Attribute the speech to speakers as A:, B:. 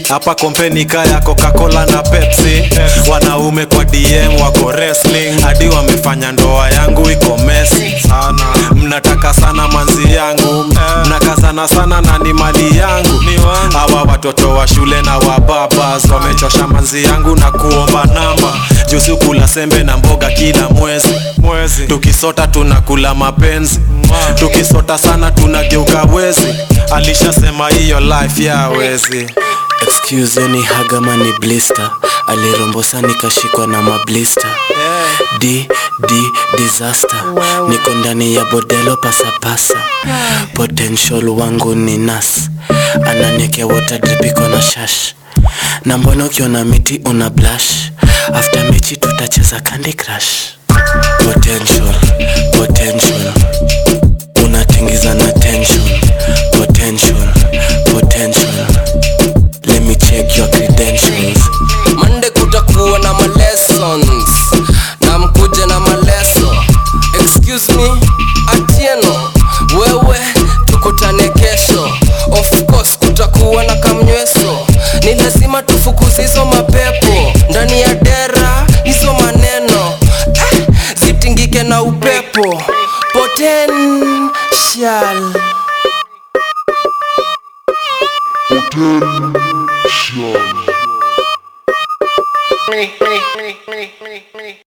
A: hapa kompeni kaya coca-cola na pepsi wanaume kwa dm wako wrestling hadi wamefanya ndoa yangu iko mesi mnataka sana manzi yangu mnakazana sana na ni mali yangu hawa watoto wa shule na wababas wamechosha manzi yangu na kuomba namba juzi kula sembe na mboga kila mwezi mwezi tukisota tunakula mapenzi tukisota sana tunageuka wezi alishasema hiyo life ya wezi
B: excuse ni hagama ni blister alirombosa nikashikwa na mablista d d disaster niko ndani ya bodelo pasapasa potential wangu ni nas ananiekea water drip iko na shash na mbona ukiona miti una blush after mechi tutacheza candy crush potential potential unatingiza na tension potential potential let me check your credentials
C: Monday kutakuwa na malessons na mkuje na maleso excuse me atieno wewe tukutane kesho of course kutakuwa na kamnyweso ni lazima tufukuze hizo mapepo ndani ya dera hizo maneno eh, zitingike na upepo potential
D: me, me, me, me, me, me.